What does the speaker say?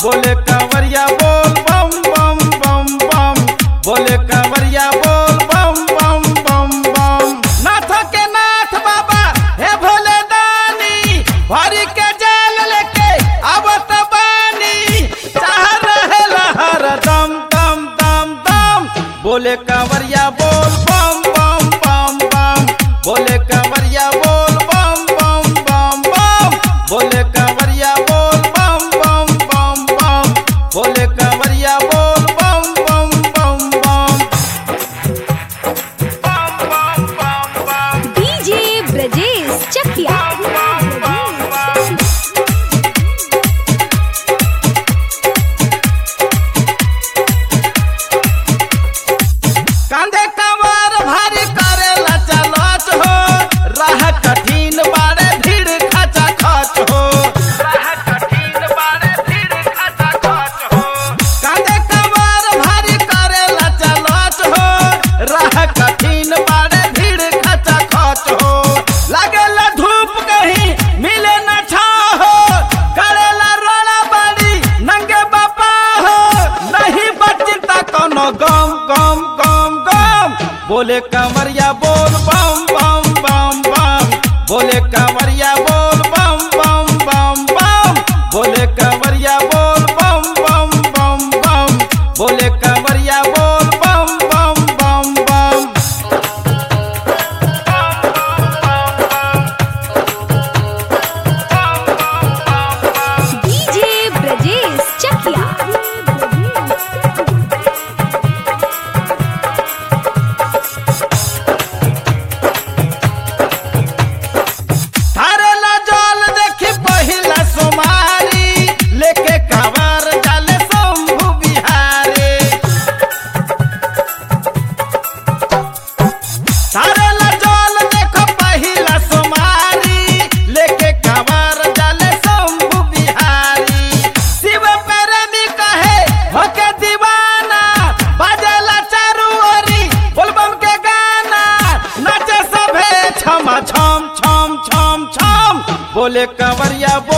बोले कांवरिया बोल बम बम बम बम बोले कांवरिया बोल बम बम बम बम नाथ के नाथ बाबा हे भोले दानी भरी के जाल लेके आवत बानी चाह रहे लहर दम दम दम दम बोले कांवरिया बोल बम बम बम बम बोले कांवरिया बोल बम बम बम बम बोले कांवरिया बोल बम बम बम बम बोले कांवरिया बोल बम बम बम बम बम बम बम बम डीजे ब्रजेश चकिया कांधे कमर भारी करेला चलत हो राह कठिन बारे भीड़ खचा खच हो राह कठिन बारे भीड़ खचा खच हो कांधे कमर भारी करेला चलत हो राह कठिन बारे भीड़ खचा खच हो लागेला धूप कहीं मिले न छा हो करेला रोड़ा बाड़ी नंगे बापा हो नहीं बचता कोनो गम गम गम गम बोले कांवरिया बोल बम बम बम बम बोले कांवरिया बोल बम बम बम बम बोले कांवरिया बोल बम बम बम बम बोले कांवरिया बोल बम बम बम बम डीजे ब्रजेश चकिया थारेला जल देखी पहिला सोमारी लेके कांवर जाले शंभु बिहारी थारेला जल देखो पहिला सोमारी लेके कांवर जाले शंभु बिहारी शिव प्रेमी कहे होके दीवाना बाजेला चारू ओरी बोलबम के गाना नाचे सभे छम छम छम छम छम बोले कंवरिया बोल